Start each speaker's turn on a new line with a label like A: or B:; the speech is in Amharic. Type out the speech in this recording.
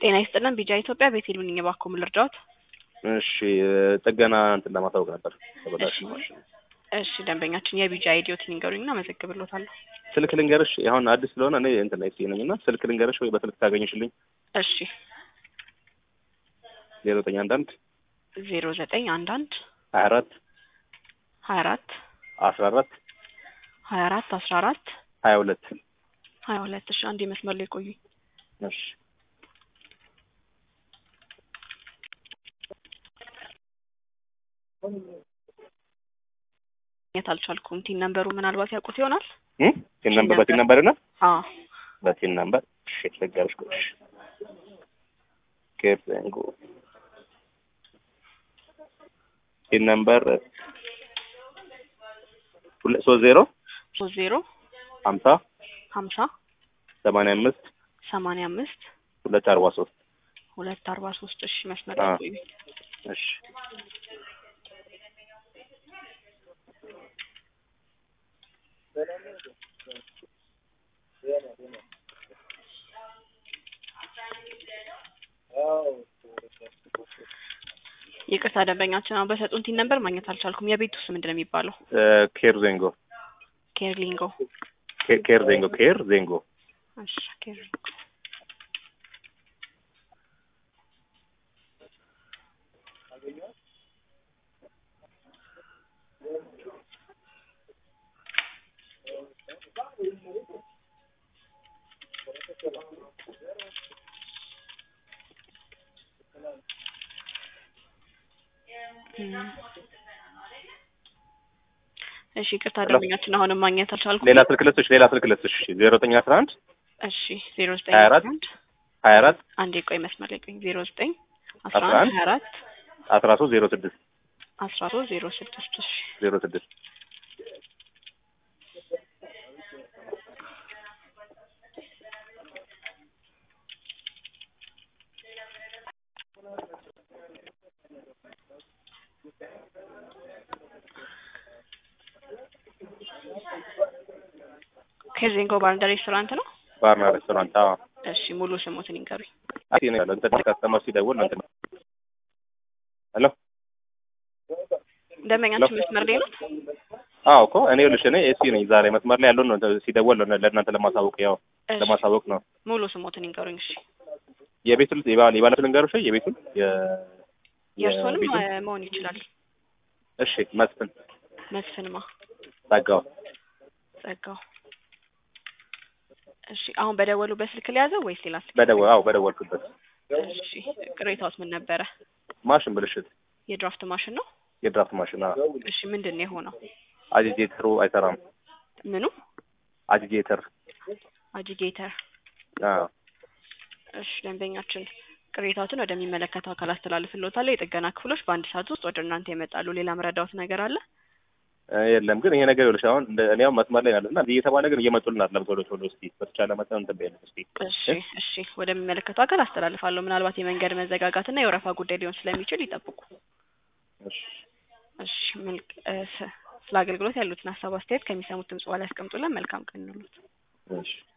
A: ጤና ይስጥልን ቢጃ ኢትዮጵያ ቤቴል ነኝ። እባክዎ ምን ልርዳዎት?
B: እሺ ጥገና እንትን ለማሳወቅ ነበር። ተበላሽ
A: እሺ።
B: ማሽን
A: እሺ ደንበኛችን የቢጃ አይዲዎት ይንገሩኝና መዘግብሎታለሁ።
B: ስልክ ልንገርሽ፣ አሁን አዲስ ስለሆነ እኔ እንትን ላይ ነኝ እና ስልክ ልንገርሽ ወይ በስልክ ታገኝሽልኝ?
A: እሺ
B: ዜሮ ዘጠኝ አንድ አንድ
A: ዜሮ ዘጠኝ አንድ አንድ
B: ሀያ አራት
A: ሀያ አራት
B: አስራ አራት
A: ሀያ አራት አስራ አራት
B: ሀያ ሁለት
A: ሀያ ሁለት እሺ አንድ መስመር ላይ ቆዩኝ።
B: እሺ
A: ማግኘት አልቻልኩም። ቲን ነምበሩ ምናልባት ያውቁት ይሆናል።
B: እ ቲን ነምበር በቲን ነምበር እና
A: አዎ
B: በቲን ነምበር እሺ ልንገርሽ ቆይ እሺ ኬፕ ዘንጎ ቲን ነምበር ሁለት ሶስት ዜሮ
A: ሶስት ዜሮ
B: ሀምሳ
A: ሀምሳ
B: ሰማንያ አምስት
A: ሰማንያ አምስት
B: ሁለት አርባ ሶስት
A: ሁለት አርባ ሶስት እሺ መስመር ላይ
B: አዎ።
A: ቆዩኝ።
B: እሺ
A: ይቅርታ ደንበኛችን አሁን በሰጡን ቲን ነምበር ማግኘት አልቻልኩም። የቤቱ ስም ምንድን ነው የሚባለው?
B: ኬር ዜንጎ
A: ኬርሊንጎ
B: ኬ- ኬር ዜንጎ ኬር ዜንጎ
A: እሺ ኬርሊንጎ እም። እሺ ይቅርታ ደንበኛችን አሁንም ማግኘት አልቻልኩም።
B: ሌላ ስልክ ልስጥሽ ሌላ ስልክ ልስጥሽ ዜሮ ዘጠኝ አስራ አንድ
A: እሺ ዜሮ ዘጠኝ
B: ሀያ አራት
A: አንድ
B: ሀያ አራት
A: አንዴ ቆይ መስመር ላይ ቆይ ዜሮ ዘጠኝ አስራ
B: አስራ
A: አንድ
B: አንድ
A: ሀያ አራት
B: አስራ ሶስት ዜሮ ስድስት
A: አስራ ሶስት ዜሮ ስድስት እሺ
B: ዜሮ ስድስት
A: ከዜንጎ ባርና ሬስቶራንት ነው።
B: ባርና ሬስቶራንት አዎ
A: እሺ ሙሉ ስሙትን ይንገሩኝ።
B: አይ ነው ያለው እንትን ካስተመር ሲደውል እንትን ሄሎ
A: ደንበኛችን መስመር ላይ ነው።
B: አዎ እኮ እኔ ልሽ እኔ ኤሲ ነኝ ዛሬ መስመር ላይ ያለው ነው ሲደወል ነው ለእናንተ ለማሳወቅ ያው
A: እሺ
B: ለማሳወቅ ነው
A: ሙሉ ስሙትን ይንገሩኝ። እሺ
B: የቤቱን የባለ የባለ ልንገርሽ የቤቱን የ
A: የእርሶንም
B: የቤቱን
A: እ፣ መሆን ይችላል።
B: እሺ መስፍን
A: መስፍንማ
B: ጸጋው
A: ጸጋው። እሺ አሁን በደወሉበት ስልክ ሊያዘው ወይስ ሌላ ስልክ?
B: በደወል አዎ በደወልኩበት
A: እሺ ቅሬታውስ ምን ነበረ?
B: ማሽን ብልሽት
A: የድራፍት ማሽን ነው።
B: የድራፍት ማሽን አዎ
A: እሺ ምንድን ነው የሆነው?
B: አጂቴተሩ አይሰራም
A: ምኑ?
B: አጂቴተር
A: አጂጌተር።
B: አዎ
A: እሺ ደንበኛችን ቅሬታዎትን ወደሚመለከተው አካል አስተላልፍልዎታለሁ። የጥገና ክፍሎች በአንድ ሰዓት ውስጥ ወደ እናንተ ይመጣሉ። ሌላ መረዳዎት ነገር አለ?
B: እ፣ የለም ግን ይሄ ነገር ይኸውልሽ አሁን እንደ እኔ አሁን መስመር ላይ ያለ እና እንዲህ እየተባለ ግን እየመጡልን አይደለም ቶሎ ቶሎ እስኪ በተቻለ መጠን እንትን በይልን እስኪ
A: እሺ እሺ ወደሚመለከተው አካል አስተላልፋለሁ። ምናልባት የመንገድ መዘጋጋትና የወረፋ ጉዳይ ሊሆን ስለሚችል ይጠብቁ።
B: እሺ
A: እሺ መልክ እ፣ ስ- ስለ አገልግሎት ያሉትን ሀሳብ አስተያየት ከሚሰሙት ድምጽ በኋላ ያስቀምጡልን። መልካም ቀን ይሁንልዎት።
B: እሺ